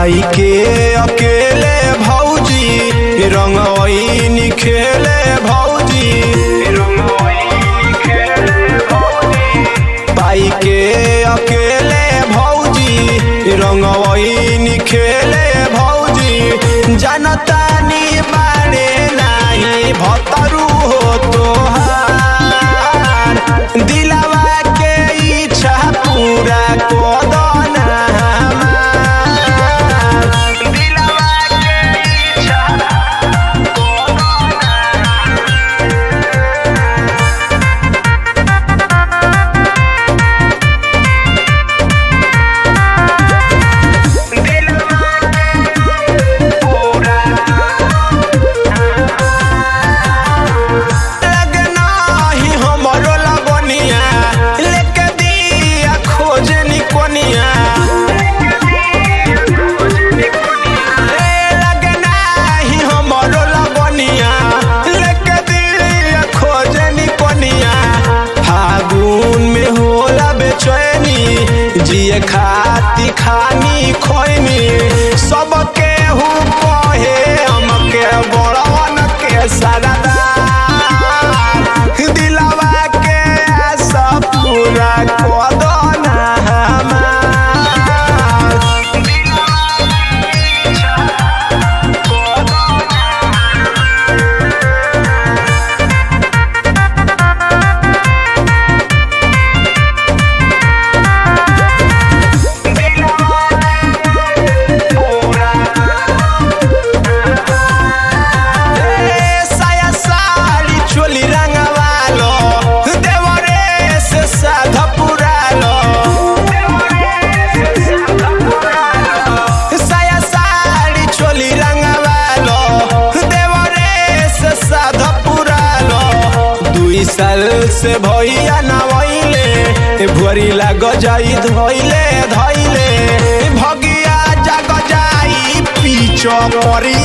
पाई के अकेले भौजी रंगवैनी खेले भौजी पाई के अकेले भौजी रंगवैनी खेले भौजी जनतानी बारे नाही भतरू हो तोहार दिलवा के इच्छा पूरा कोदना दिलवा के इच्छा लगना ही हमरो लगनिया लेके दिया खोजनी कोनिया ए, लगना ही हमरो लगनिया लेके दिया खोजनी कोनिया फागुन में होला बेचैनी जिए खाती खानी खोइनी सबके हु कहे हमके बड़वन के सरदार दिलवा के आशा पूरा कदना हमार ए, साया साड़ी चोली रंगवालो देवरे से साधा पुरालो साया साड़ी चोली रंगवालो देवरे से साधा पुरालो दुई साल से भैया नवैले भुअरी लाग जाई धोइले धैले भगिया जाग जाई पीछो परी